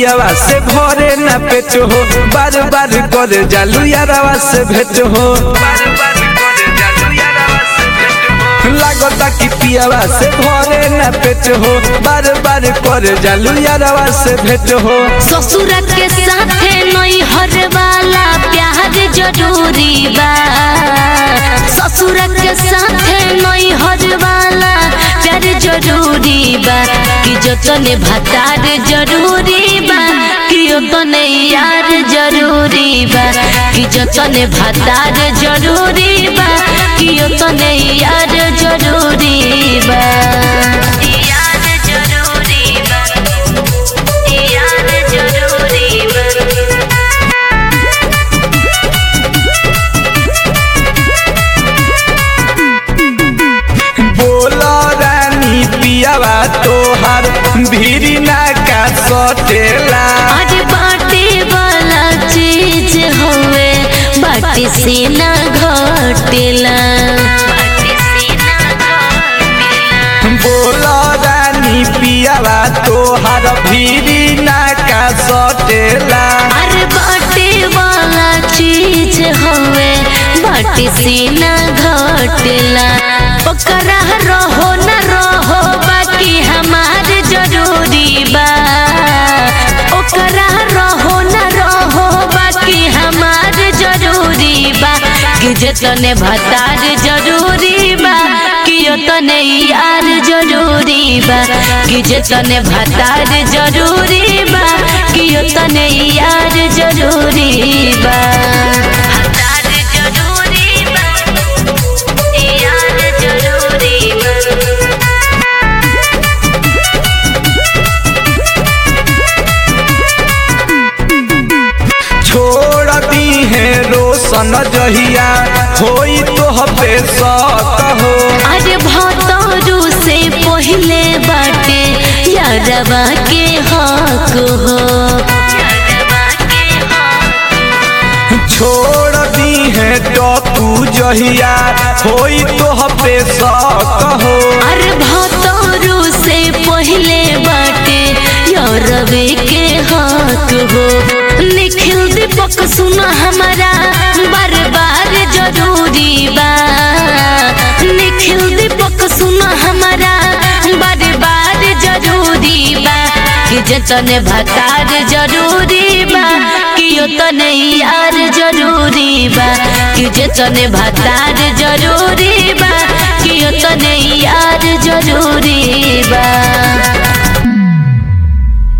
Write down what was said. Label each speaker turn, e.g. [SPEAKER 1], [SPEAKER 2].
[SPEAKER 1] पियावा से भरे ना पेट हो बार बार कर जालू यारावा से भेट हो लागता कि पियावा से भरे ना पेट हो बार बार कर जालू यारावा से भेट हो
[SPEAKER 2] ससुर के साथे नहीं हर वाला प्यार जरूरी बा ससुर के साथे नहीं हर वाला प्यार जरूरी बा कि जतने भतार जरूरी बा कि ओतने यार जरूरी बा कि जतने भतार जरूरी बा कि ओतने यार जरूरी बा यार जरूरी बा यार जरूरी बा
[SPEAKER 1] बोला रानी पियावा तोहार भीरी ना का सटेला
[SPEAKER 2] आज बाटे वाला चीज होवे बाटी से ना घटेला
[SPEAKER 1] बोला रानी पियावा तोहार भीरी ना का सटेला
[SPEAKER 2] अरे बाटे वाला चीज होवे बाटी से ना घटेला ओकरा रहो न रहो बाकी हमार जरूरी बा ओकरा रहो न रहो बाकी हमार जरूरी बा कि जतने भतार जरूरी बा कि ओतने यार जरूरी बा कि जतने भतार जरूरी बा कि ओतने यार जरूरी बा भतार जरूरी बा यार जरूरी बा
[SPEAKER 1] छोड़ दी है रोशन जहिया होई तो हबे सत हो
[SPEAKER 2] अरे भतरू से पहले बाटे यारवा के हक हो
[SPEAKER 1] छोड़ दी है टकू जहिया होई तो हबे सत हो
[SPEAKER 2] अरे भतरू से पहले बाटे यारवे के हक हो निखिल दीपक सुन हमारा बार बार जरूरी बा निखिल दीपक सुन हमारा बार बार जरूरी बा कि जतने भतार जरूरी बा कि ओतने यार जरूरी बा कि जतने भतार जरूरी बा कि ओतने यार जरूरी